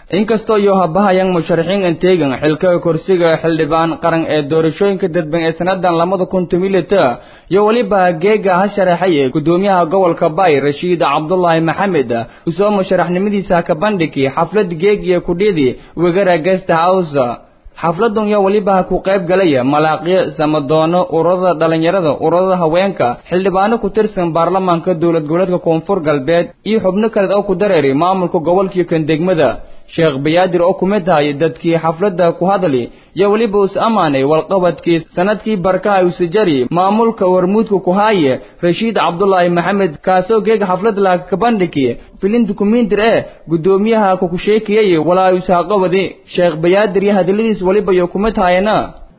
inkastoo iyo habahayang musharaxiin anteegan xilka kursiga xildhibaan qaran ee doorashooyinka dadban ee sanadan lamada kun tomilita iyo weliba geega ha sharaxay gudoomiyaha gobolka bay rashiid cabdulaahi maxamed usoo musharaxnimadiisa ka bandhigi xaflad geeg iyo kudhidi wegara guest house xafladan yaa weliba ku qayb galaya malaaqyo samadoono ururada dhalinyarada ururada haweenka xildhibaano ku tirsan baarlamaanka dowlad goboleedka koonfur galbeed iyo xubno kale oo ku dareeri maamulka gobolkii kan degmada sheekh bayaadir oo ku mid tahay dadkii xafladda ku hadli iyo weliba us ammaanay walqabadkii sanadkii barkaha usajari maamulka warmuudka ku haaye rashiid cabdulaahi maxamed kaasoo geega xaflad la ka bandhigi filin dukumiintir ee gudoomiyaha ku sheekayay walaa usaaqabadi sheekh bayaadir iyo hadaladiis weliba iyo ku mid taayana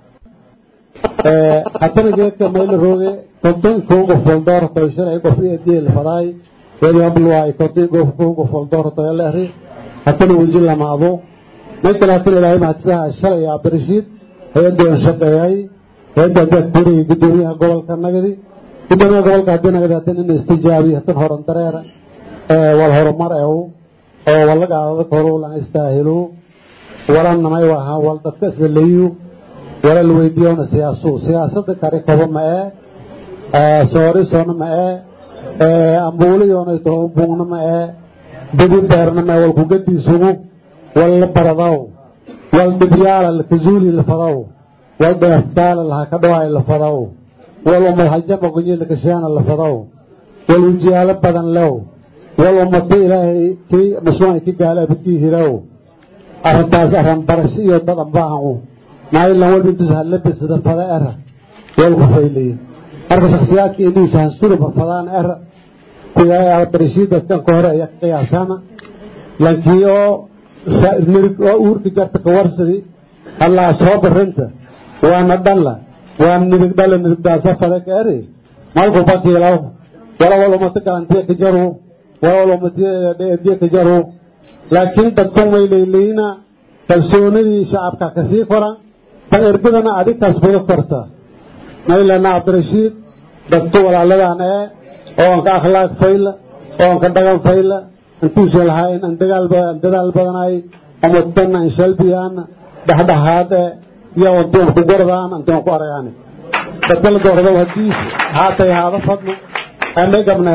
haddana geedka mayla rooge konton kuuga foldoortoy shalay qof deel fadaay geedi habluwaay konton kuuga foldoortoy leehri haddana weji lamaado may kale haddana ilaahay mahadsaha shalay abdirashiid hay-addan shaqeeyay hay-addan daad buurayay gudoomiyaha gobolka nagadi gudoomiyaha gobolka haddii nagadi haddana ina istijaabiy hadan horan dareera wal horumar ew oo walaga adag horu lan istaahilo walanamay waha wal dadka isla leeyu wala la weydiiyona siyaasu siyaasada kari kobo ma ee soori soona ma ee ambuuliyoona toho buugna ma ee bidi beerna ma wal kugadiisugu wal la baradaw wal dhibyaala lakazuuli la fadaw wal dheefdaala laha ka dhawaay la fadaw wal umad hajama gunyi lakasheena la fadaw wal ujiyaalo badan lew wal ummata ilaahay kii mashruuca ki gaala abidkii hirow arrintaas arran barasho iyo dad anbaahan maayilan walba intus halabisada fada era walku fayliye marka shaksiyaadka indhihi fahansuri farfadaan era barashii dadkan ka hore ayaa ka qiyaasana lankii oo mirig oo uurka jarta ka warsadi allaa soo barinta waana dhalla waa nirig dhalla nirigdaasa fada ka eri malku bakiilaw wala wal umata galantiya ka jaru wala wal umatiya dheediya ka jaru laakiin dadkan way leyleyna kalsoonidii shacabka kasii koran tan ergadana adig kasbado korta maylana cabdirashiid dadka walaaladan ee oon ka akhlaaq fayla oon ka dhagan fayla intuusa lahayn an dadaal badanay umudana an shalbiyaana dhexdhexaad ee iyo antuun ku gordaan antuun ku aragaani dadka la doorado haddii haatay haada fadno ama gabna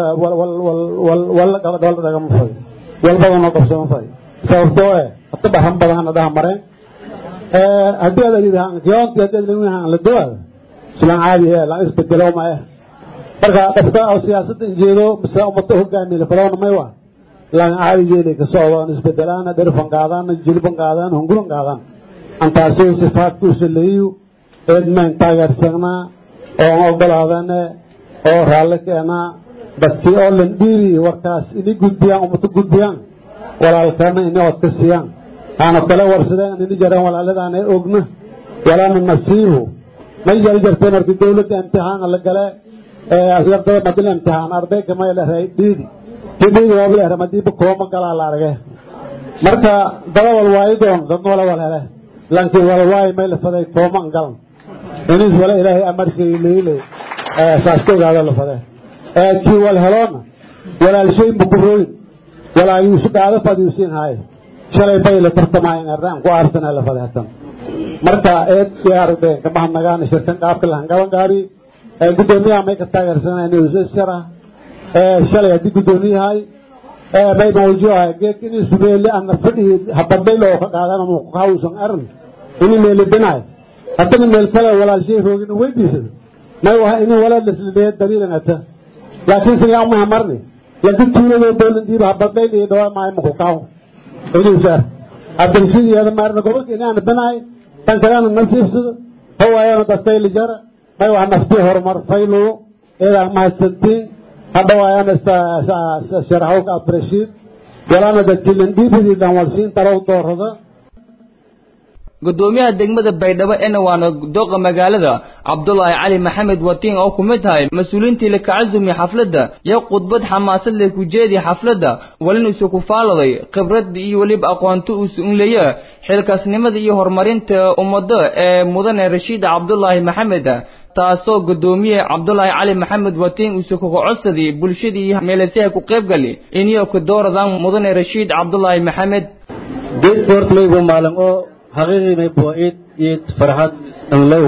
wala dhagama fay wal badanoo qabsama fay sababtoo eh hata dharan badan dhaha mareen haddii aad adidkiyoonti haddii aad lewihan la dowaada islaan caadi ee laan isbedelo ma eh marka qofka oo siyaasadda jeedo mise ummada hogaamiye lafadawna may waa laan caadi jeelay ka socdo isbedelaana dherfan qaadaan jilban qaadaan hungulan qaadaan antaasi sifaadkuusa leeyu eedmayn taageersanaa oo ogolaadane oo raalli keenaa dadkii oo landhiiri warkaas ini gudbiyaan ummata gudbiyaan walaalkana ini ood ka siiyaan aana kale warsadeen ini jareen walaaladaan ee ogna walaana nasiibu may jari jartee markii dawladda imtixaana la gale ardada madil imtixaan ardayga may lehay dhiidi kii dhiidi waaba lehay madiiba kooma galaa la arage marka dada walwaayi doon dadna wala wal hele laakiin walwaayi may la faday kooman galan inis wala ilaahay amarkay leyle saas ka ogaado la fade kii wal heloona walaalshay mukurooyin walaayuusu dhaado fadiusin haaye shalay bay la tartamaayeen ardaan ku aarsana la fade hatan marka eed diyaardeen ka mahadnagaana shirkan qaabka lahan gaban gaari gudoomiyaha may ka taageersanayeen shara shalay haddii gudoomiyahay may mawjuuha geek inay sumeeli ana fadhi habadaylo oo ka qaadan ama hawsan aran ini meeli binaay haddana meel kale walaalshay roogin weydiisada may waha ini walaal laslileeya daliilanata laakiin sigaa maha marni laakiin tuuladoo dowlandiiba habadayl iyo dhawaa maayo maku kaaw inuusaar abdirsidiyeeda maarna gobolka inaana binaay tan kalena nasiibsado hawaayana dadkayli jara may waa naftii horumar fayluyo eedaa mahadsantiin hadhawaayana sharaxowka abdirashiid walaana dadkii landhiibidii dhanwalsiin tarow doorada gudoomiyaha degmada baydhabo ena waana dooqa magaalada cabdulaahi cali maxamed watiin oo ku mid tahay mas-uuliintii la kacasumi xafladda iyo khudbad xamaasad leh ku jeedi xafladda walinuusa ku faaladay khibrad iyo weliba aqoonto uusa unleeya xilkaasnimada iyo horumarinta ummadda ee mudane rashiid cabdulaahi maxamed taasoo gudoomiye cabdulaahi cali maxamed watiin uuse kuga codsaday bulshadii meelasaha ku qaybgali iniyo ka dooradaan mudane rashiid cabdulaahi maxamed geedka horta maybo maalin oo xaqiiqii maybo iid iid farxad anlow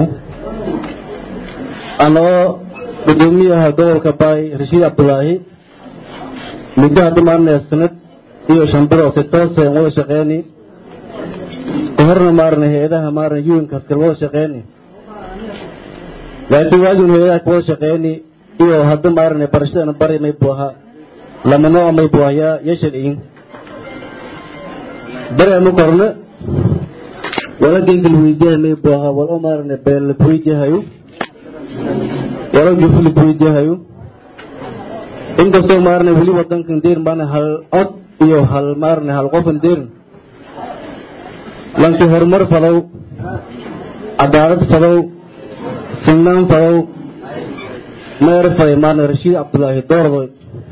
anoo gudoomiyaha gobolka baay rashiid cabdulaahi muddo hadda maarnaya sanad iyo shan bilood si toose aan wada shaqeyni ka horna maarna hay-adaha maarna yuinkaas kala wada shaqeyni laakiin waagiin hay-adaha ka wada shaqeyni iyo hadda maarna barashadana bari maybu ahaa lama nooca maybu ah yaa yashal igin bari ama korna wala genkal weydiyahay maybu ahaa wal oo maarna beelad weydiyahayo wala jufulid weydiyahayo inkastoo maarna weli wadankan deer maarna hal cod iyo hal maarna hal qofan deerin lanki horumar fadow cadaalad fadow sinaan fadow mayr faday maarna rashiid cabdulaahi doordoy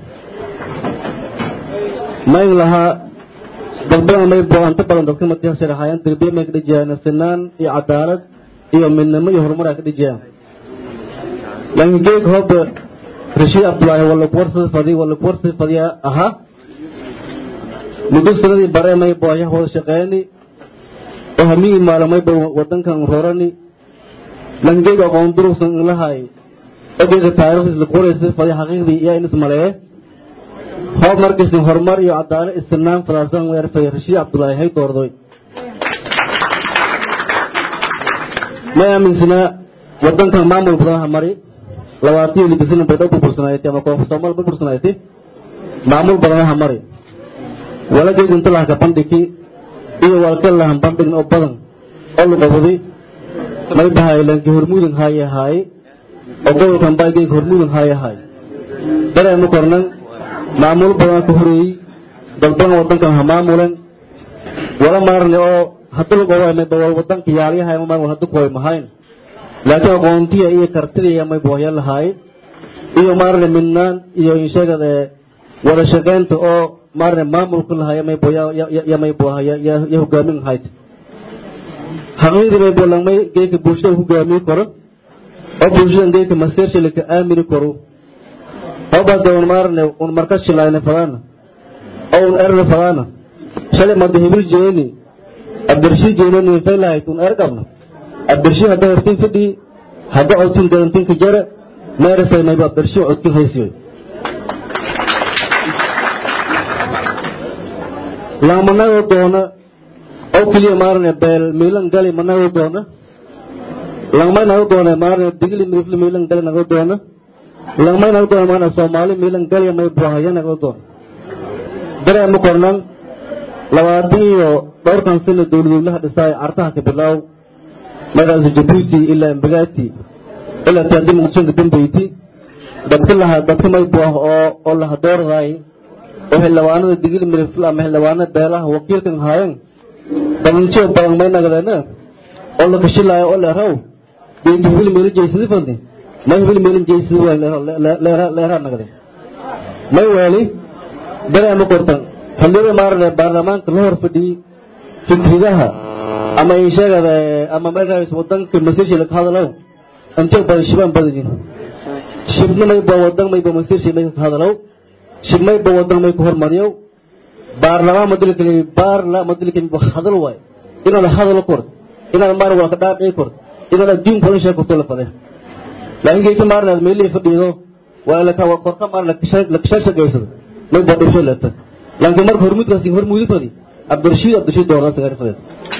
mayn lahaa dalbana may bo-anta badan dadka matiha sharaxayaan darbiye may ka dhijiyaan sinaan iyo cadaalad iyo midnimo iyo horumar ay ka dhijiyaan laakiin geeg hooba rashiid cabdulaahi wala kuwarsada fadi wala kuwarsada fadiya ahaa muddo sanadii bare may booyaha wada shaqeyni oo hamigii maalamay ba wadankan rorani laakiin geeg aqoon durugsan ilahay oo geega taariikhdiis la qoraysa fadi xaqiiqdii yaa in ismaleeye hoob markiisin horumar iyo cadaalad istirnaan fadaasan weerfay rashiid cabdulaahi hay doordoy may aaminsanaa wadankan maamul badan ha mari labaatan iyo libisina baydhabo burbursanaaytay ama koonfur soomaal burbursanaaytay maamul badan ha mari wala geeg inta laha ka bandhigi iyo walka lahan bandhigin oo badan oo luqabaday may bahay lanki hormuudin haaye haaye oo gobolkan baa geeg hormuudin haaye haaye dareema kornan maamul badan ka horeeyey dad badan wadankan ha maamulen wala maarne oo hadda lugawaymayba wal wadanka yaalyahay ma maamul hadda kuway mahayn laakiin aqoontiya iyo kartidiya may boohya lahaay iyo maarne midnaan iyo insheegad ee wada shaqeynta oo maarne maamulka lahaaya may booya ya may booha ya hogaamin lahayd xaqiiqdii may boo langmay geedka bulshada hogaamiyi karo oo bulshadan geedka maseersha laka aamini karo hobada un maarne un marka shilayna fadaana oo un erna fadaana shalay mada hibil jeeni abdirshi jeenani fay lahayd un er qabna abdirshi hadda hortin fidhii hadda codtin garantinka jara meerafay mayba abdirshi codtin haysiyo lang manago doona oo keliya maarne beel miilan gali manago doona langmay nago doona maarne digli mirifli miilan gali nago doona langmay nago doona maarne soomaali miilan gali may buhaya nago doona dareema kornan labaatan iyo dhowrkan sano dowladweynaha dhisaay cartaha ka bilaaw magaasa jabuuti ilaa imbagaati ilaa taadi muqdishoka dambeyti dadka laha dadka may buah oo oo laha doordaay oo xildhibaanada digili mirifl ama xildhibaanada beelaha wakiilkan haayeen dalinjo badan may nagadeena oo la kashilaayo oo leeraw geedi hibil meelin jeysidi fadni may hibil meelin jeysidi waa leeraa nagade may weeli dareema kortan xilliyada maarane baarlamaanka la hor fadhiyey fikridaha ama insheegada ama markaas wadanka masiirshi laga hadalow intee badan shibaan badajin shibna mayba wadan mayba masiirshi may ka hadalow shib mayba wadan may ku hormariyow baarlamaan madilkali baarla madilkali hadal waay inaad hadalo kord inaad maar waa ka dhaaqii kord inaad adduunka in sheeg korto la fade laakiin geedka maarnaad meelihii fadhiido waa la ka korka maar la kashashagaysado mayba dhibsho leeta laakiin marka hormuudkaasi hormuudi fadi abdirashiid abdirashiid doorna sagaar faded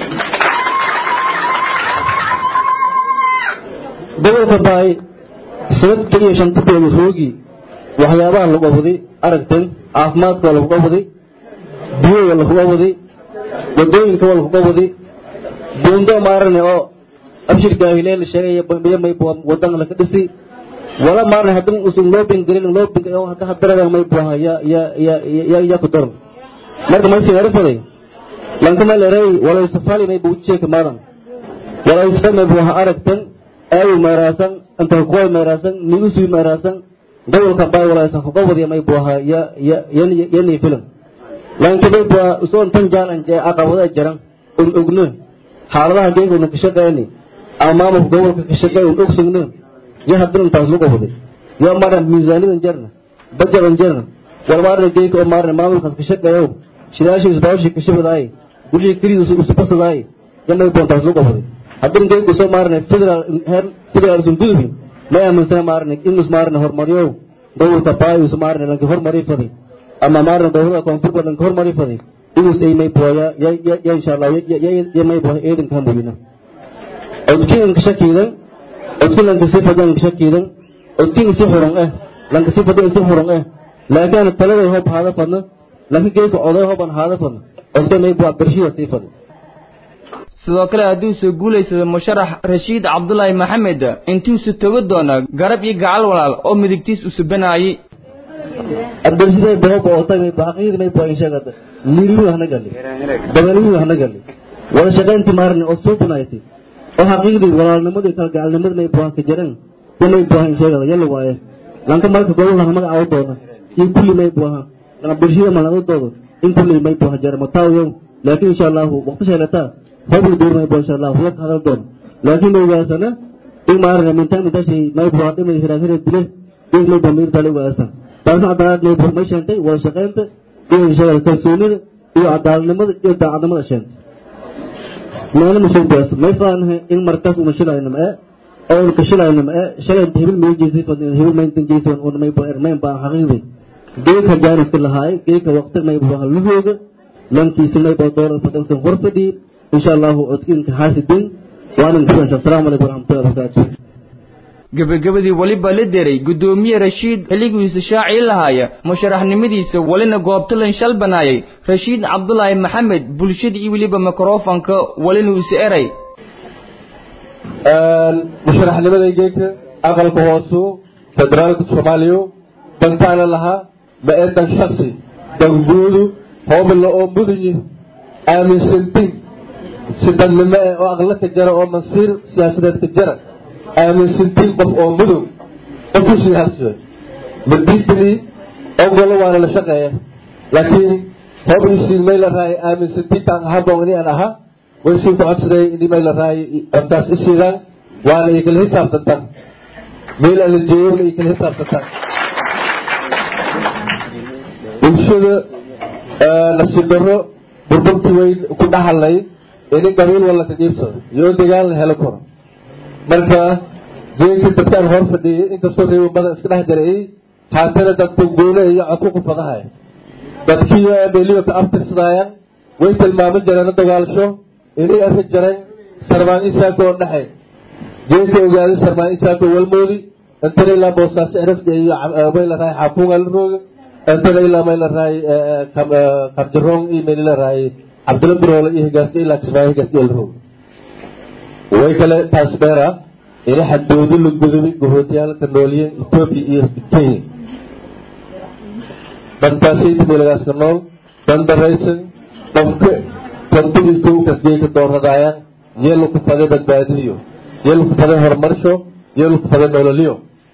gobolka baay sanad keliya shanta bilood roogi waxyaabaha lagu awaday aragteen caafimaadka waa lagu awaday biyo waa lagu awaday wadooyinka waa lagu awaday buundo maarane oo abshir gaahileel sheegaya may wadan laka dhisi wala maarane haddii usun loo bengelin loo beng hadda hadarada may buha ya ya ya ya ya ku daran marka may sinara faday lanka may leeray wala safali may buujeka maadan wala isfa may buha aragtan aayu meeraasan inta kuway meeraasan nigusu meeraasan gobolka baay wala isa gobodiya may buha ya ya yani filim lanka may buha usoon tan jaalan jee aqabada jaran un ogno xaaladaha geeguna ka shaqeyni ama maamulka gobolka ka shaqeey un ogsugno ya haddana intaas lagu qabaday ya maarna miisaanidan jarna bajadan jarna wal maarna geeka oo maarna maamulkaas ka shaqeeyow shidaashii isbaawshii ka shabadaay guryihi keliya usubasagaay yamay boontaas lu qabaday haddana geedku soo maarnay federal heer federal sun gudubin may aaminsana maarnay inus maarnay hormaryow gobolka baayus maarnay lanka hormari faday ama maarnay gobolada koonfurba lanka hormari faday inus ay may booya ya ya insha allah ya may booya eedanka hamuyina odkin inka shakiidan odkin lanka si fadan inka shakiidan odkin si xuran eh lanka si fadan si xuran eh laakiin taladay hob haada fadna laakiin geedka oday hoban haada fadna odkin may booya bershida si fadan sidoo kale hadduu soo guulaysado musharax rashiid cabdulaahi maxamed intuusu togo doona garab iyo gacal walaal oo midigtiis u subanaayey abdulsiday booba oo tagay baaqiid may booyin sheegada liiriyu hana gali dabaliyu hana gali wada shaqaynti maarni oo soo bunaaytay oo xaqiiqdii walaalnimadii kala gacalnimadii may boohan ka jiran may boohan sheegada yalla waaye lanka marka gobol hana magaca u doona iyo kulli may boohan kana bulshada maladooda in kulli may boohan jara mataayo laakiin insha Allah waqti sheelataa هذا الدور ما يبغى إن شاء الله هو هذا الدور لكن ما يبغى سنة إيه ما أعرف من تاني تاشي ما يبغى هذا ما يفرح هذا الدلة إيه ما يبغى مير تالي واسا بس عدالة ما يبغى ما يشنتي ولا شقينت إيه إن شاء الله تسوني إيه عدالة نمد إيه تعدم الأشياء ما أنا مش بس ما يفهم إن مركز ومشيلا إنما إيه أو الكشلا إنما إيه شلا تهيل ما يجيسي فن تهيل ما ينتج جيسي فن وما يبغى ما يبغى حقيقي ديك هجار استلا هاي ديك وقت ما يبغى هلوه لان كيسي ما يبغى دور فتن سنغرفة دي إن شاء الله أتكلم حاسدين وأنا نقول السلام عليكم ورحمة الله وبركاته gebagabadii weliba la deray guddoomiye rashiid xilligiisa shaaci lahaaya musharaxnimadiisa welina goobtalan shalbanaayay rashiid cabdulaahi maxamed bulshada iyo weliba mikrofonka welina ise eray musharaxnimada geedka aqalka hoosu federaalka soomaaliya dantaana lahaa ma ee dan shaksi danguudu hoobla oo mudanyi aaminsantin si dadnimo eh oo aqlo ka jara oo masiir siyaasadeed ka jara aaminsantiin qof oo mudow qofkusii haswe madiidani ogolo waana la shaqeeya laakiin hoob isiin may la raayay aaminsantiintaan ahaboon ini aan ahaa waysiin ku codsaday ini may la raayay codtaas isiidaan waana ay kala xisaabtantaan meel aan la jeeyona ay kala xisaabtantaan bulshada nasiib darro burburkii weyn ku dhaxalay ini qabiil walla ka qiibsado iyo degaan la helo karo marka geedkii dadkaan hor fadhiyay inkastoo reebo badan iska dhex jarayay haatana dadku goole iyo codku qufadahay dadkii meeliyo ka abtirsadaayaan way tilmaamin jareen dagaalsho inay arki jareen sarmaan isaako oo dhexay geedka ogaaday sarmaan isaako walmoodi intana ilaa boosaaso erafka iyo may la rahay xaafuunga la rooga intana ilaa may la rahay kabjaroong iyo may la rahay cabdilla biroole iyo higaaska ilaa kismaayo higaaska la rooga way kale taas dheera ina xadoodo la gudubay gahootiyaalka nooliyeen etoobiya iyo kenya dantaasayta meelagaaska nool dan daraysan qofka tantadii kowkas geeka dooradaayaan yeelu ku faday badbaadiyo yeelu ku faday horumarsho yeelu ku faday nololyo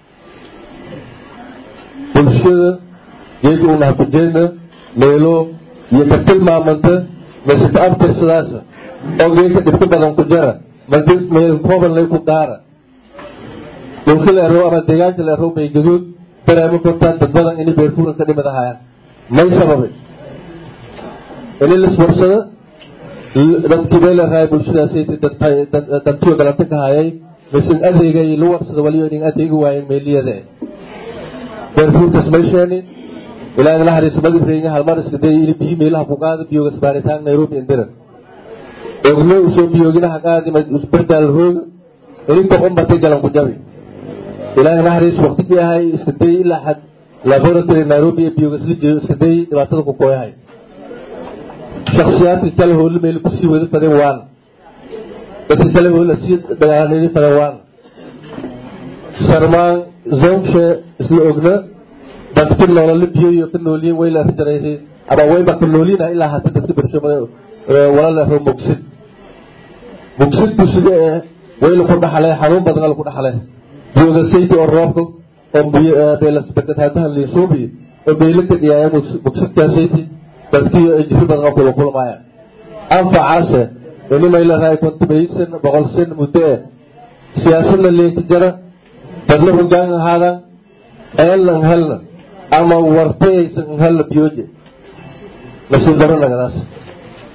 bulshada geeka unaha kujeedna meelo iyo ka tilmaamanta masita abtirsadaasa oo geeka dhibka badan ku jara madi meel kooban lay ku gaara dhulka la erow ama deegaanka la erow bay gaduud dareemo kortaan dad badan inay beerfuuran ka dhimid ahayaan may sababay ini liswarsada dadkii bay la raayay bulshadaasayta dantiyo galanta ka hayay misin adeegay lu warsada waliyo inin adeegi waayeen meeliyada beerfuurkas may sheeni ilaa in la hariisa madibreenya halmar iska dayay ini biyi meelaha ku qaada biyogas baaritaan nairobi indiran ogno usoo biyooginaha qaadi usbardaal rooga ininka umbatay galan ku jabi ilaahay naxariis waqtigii ahay iska dayay ilaa xad laboratory nairobi ee biyogas la jeeyo iska dayay dhibaatada ku kooyahay shaksiyaadka kale hoole meel kusii wada fadeen waan dadka kale hoole sii dagaalanayni fadeen waan sarmaan zonshe isla ogna dadka nolole biyoyo ka nooliyen way la arjaray ama wayba ka noolina ilaa hata dadka bersho wala leho mugsid mugsid busiga ee wayla ku dhaxlee xanuun badan la ku dhaxlee biyooga sayti oo roobka oo beelasbedetaadaha liisuubi oo beylaka dhiyaaya mugsidkaa sayti dadkii jiri badan oo kula kulmaaya anfacaase ini may la raay kontumaysan boqol sen muddo eh siyaasadna leeki jara dadna hogaan ahaada eelna helna ama wartayaysan helna biyooje nasiib daro nagadaas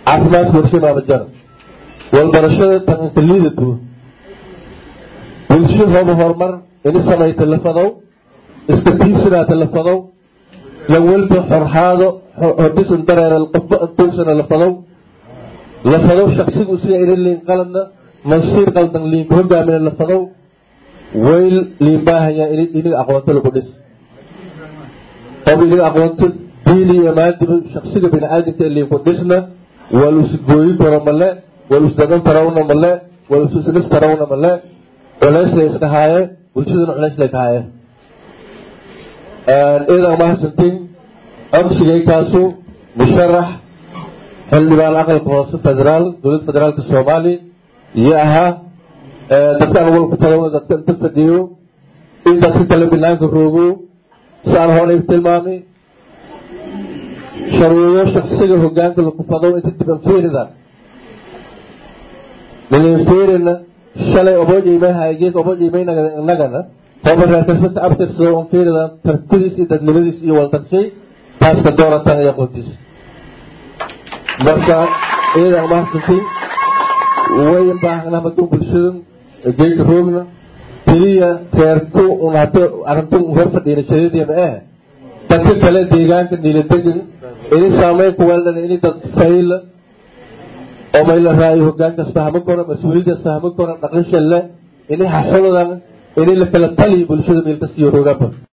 caafimaadka warshay maama jara walbarashada tananka liidatu bulsho hooba horumar ini samayta lafadow iska tiisinaata lafadow lawalba xorxaado hodisan dareera qofba antuugsana lafadow lafadow shaksigu siga ina liin qaladna mansiir qaldan liinka hogaamina lafadow wayl liin baahaya iniga aqoonto lagu dhis qof iniga aqoonto diini iyo maadiba shaksiga bini-aadamka ee liinku dhisna waa luus gooyin karo male waa luus dagan tarawna male waa luus isnis tarawna male culays lay iska haaye bulshaduna culays lay ka haaye iidan mahadsantiin codsigaykaasu musharax xildhibaan aqalka hoose federaal dowladda federaalka soomaaliya iyo ahaa dadkaan walku talowna dadka inta fadhiyo in dadka kale banaanka roogo si aan horey tilmaamay sharuudo shaksiga hogaanka lagu fadow inta diban fiirida milen fiirina shalay obooj imayhay geek obooj imaynagana hooba reerkasata abtirsado on fiirida tartidiis iyo dadnimadiis iyo waltarshay taaska doorataan iyo aqoontiis marka iyadan mahadsantiin way baahna maduu bulshada geeka roogna keliya reerku un hata arrintu hor fadhiina shadadiya ma ah dadka kale deegaanka niiladegan ini saameyn ku weeldhan ini dad fayla oo mayla raayo hogaan kasta hama kora mas-uuliyad kasta hama kora dhaqan shalle ini haxuladan ini la kala taliyo bulshada meel kasta iyo roogaba